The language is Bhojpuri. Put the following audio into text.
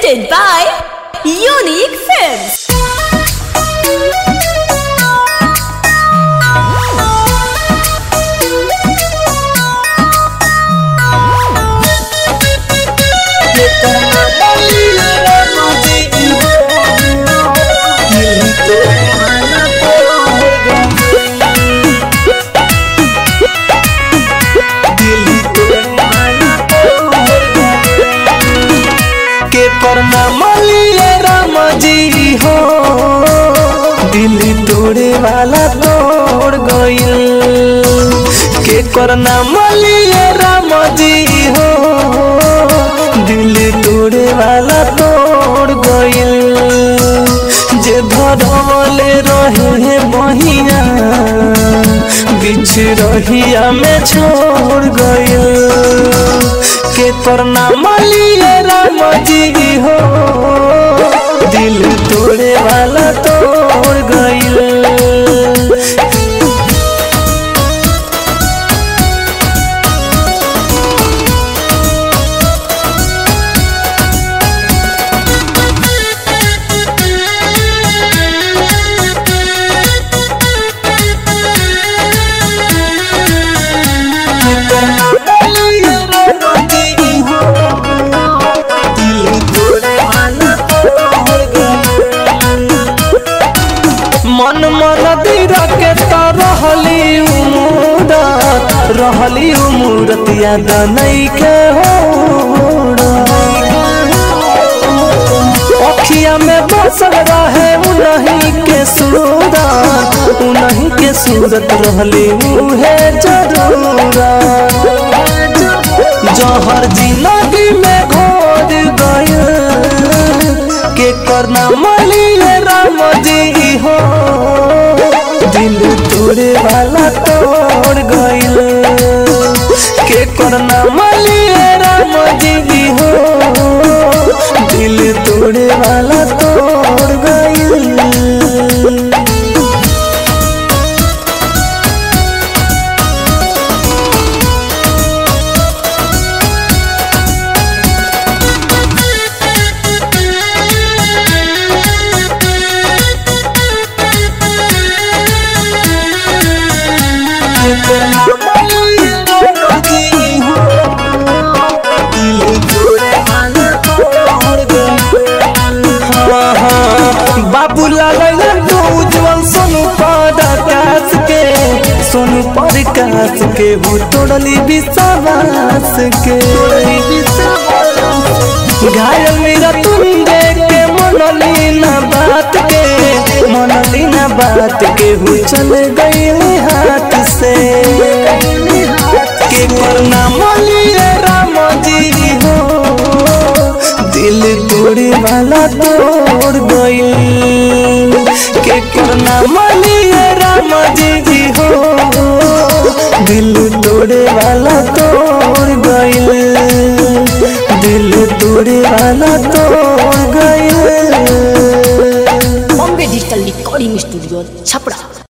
presented by Unique Films. के करना मलिए राम जी हो दिल तोड़े वाला तोड़ गइल के करना मलिए राम जी हो दिल तोड़े वाला तोड़ गइल जे धरवले रहे बहिया बिछ रहिया में छोड़ गइल के करना मलिए राम जी हो दिल तोड़े वाला तोड़ गइल मन मन दीरा के तो रहली उमूरत रहली उमूरत याद नहीं के हो अखिया में बसल रहे उन्हीं के सूरत उन्हीं के सूरत रहली उहे जरूरत जहर जिंदगी में घोर गए के करना मलिए राम जी हो दिल तोड़े वाला तोड़ गइल के करना मलिए राम जी हो दिल तोड़े वाला तोड़ गइल बाबू लाल तो उज्जवल सोनू पर आकाश के सोनू पर काश के हो तोड़ली विश्वास के घायल मेरा तुम देख के मनली ना बात के मनली ना बात के हो चल गई हाथ से के करना मलिए राम जी हो दिल तोड़े वाला तोड़ गइल के करना मलिए राम जी हो दिल तोड़े वाला तोड़ गइल दिल तोड़े वाला तोड़ गइल Bombay Digital Recording Studio, Chapra.